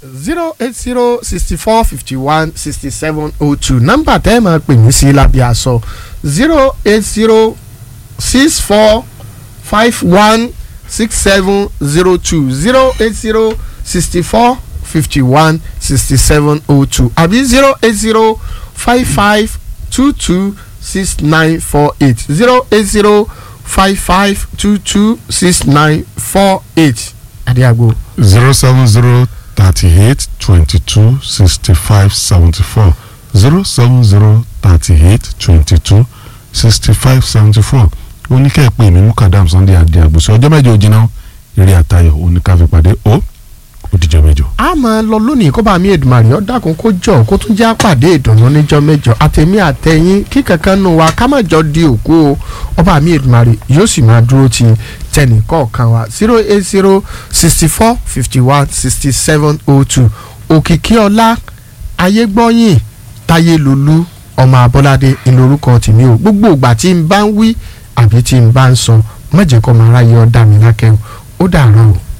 zero eight zero sixty four fifty one sixty seven oh two nọ́mbà tẹ́ ẹ máa pè mí sí lábẹ́ aṣọ zero eight zero six four five one six seven zero two zero eight zero sixty four fifty one sixty seven oh two àbí zero eight zero five five two two six nine four eight zero eight zero five five two two six nine four eight adiago. zero seven zero thirty-eight twenty-two sixty-five seventy-four zero seven zero thirty-eight twenty-two sixty-five seventy-four oníkẹ́ẹ̀pẹ́ mi mukadam sunday adé àgbòsí ọjọ́ mẹ́jọ òjìnà eré àtayọ̀ oníkàfẹ́pàdé ó òdìjọ́ mẹ́jọ. a máa lọ lónìí kó bá mi èdùmàrè ó dákun kó jọ kó tún já pàdé ìdùnnú níjọ́ mẹ́jọ àtẹ̀mí àtẹ̀yìn kí kankan nù wa ká má jọ di òkú o ọba mi èdùmàrè yóò sì máa dúró ti tẹnì kọ̀ọ̀kan wa zero eight zero sixty four fifty one sixty seven oh two òkìkí ọlá ayégbọ́yìn táyélólú ọmọ abọ́ládé ìlórúkọ tèmi o gbogbo ìgbà tí n bá ń wí àbí tí n bá ń sọ má jẹ́ kó máa ráyè ọ́ dá mi lákẹ́ o ó dàárọ̀ o.